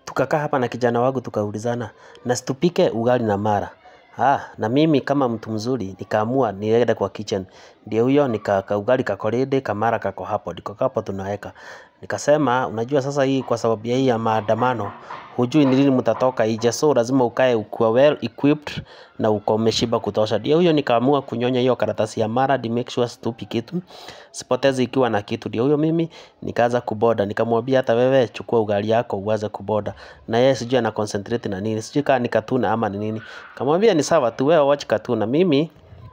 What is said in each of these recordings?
tukakaa hapa na kijana wangu tukaulizana na situpike ugali na mara Ah, na mimi kama mtu mzuri nikaamua niende kwa kitchen. Ndio huyo nika ka ugali kako ready, kamara kako hapo. Ndiko hapo tunaweka. Nikasema unajua sasa hii kwa sababu ya hii ya maandamano hujui ni lini mtatoka nje so lazima ukae ukiwa well equipped na uko umeshiba kutosha. Ndio huyo nikaamua kunyonya hiyo karatasi ya mara di make sure situpi kitu. Sipotezi ikiwa na kitu. Ndio huyo mimi nikaanza kuboda. Nikamwambia hata wewe chukua ugali yako uanze kuboda. Na yeye sijui ana concentrate na nini. Sijui kama ni katuna ama ni nini. Kamwambia ni sawa tu wewe watch katuna. Mimi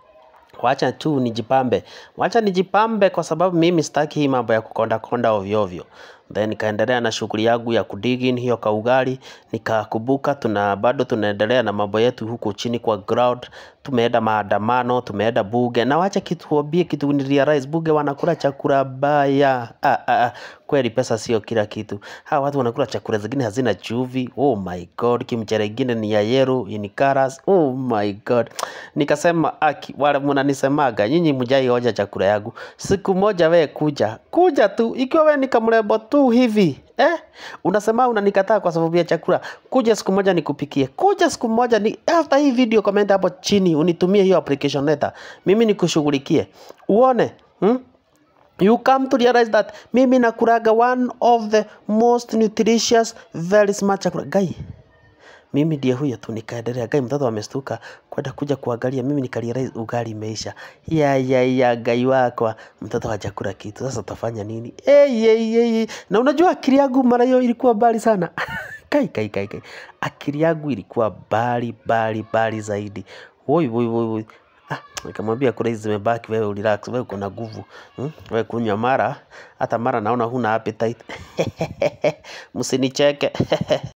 wacha tu nijipambe. Wacha nijipambe kwa sababu mimi sitaki hii mambo ya kukonda konda ovyo ovyo. Then nikaendelea na shughuli yangu ya kudig in hiyo kaugali, nikakumbuka tuna bado tunaendelea na mambo yetu huku chini kwa ground, tumeenda maandamano, tumeenda bunge. Na wacha kitu wambie kitu nirealize bunge wanakula chakula baya. Ah, ah, ah. Kweli pesa sio kila kitu. Hawa watu wanakula chakula zingine hazina chumvi. Oh my god, kimchere ingine ni ya yellow in colors. Oh my god. Nikasema aki, wale mnanisemaga nyinyi mjai hoja chakula yangu. Siku moja we kuja. Kuja tu ikiwa we ni kamrembo tu hivi. Eh? Unasema unanikataa kwa sababu ya chakula. Kuja siku moja nikupikie. Kuja siku moja ni after hii video comment hapo chini unitumie hiyo application letter. Mimi nikushughulikie. Uone, hmm? You come to realize that mimi nakulaga one of the most nutritious very smart chakula. Gai, mimi ndiye huyo tu nikaendelea. Gai, mtoto amestuka kwenda kuja kuangalia, mimi nikarealize ugali imeisha. Ya ya ya, gai wakwa, mtoto hajakula kitu. Sasa utafanya nini? Hey, hey, hey. Na unajua akili yangu mara hiyo ilikuwa mbali sana. Kai kai kai kai. Akili yangu ilikuwa mbali mbali mbali zaidi. Woi woi woi woi. Ah, nikamwambia kule hizi zimebaki, wewe urelax, wewe uko na nguvu hmm? Wewe kunywa mara, hata mara naona huna appetite. Msinicheke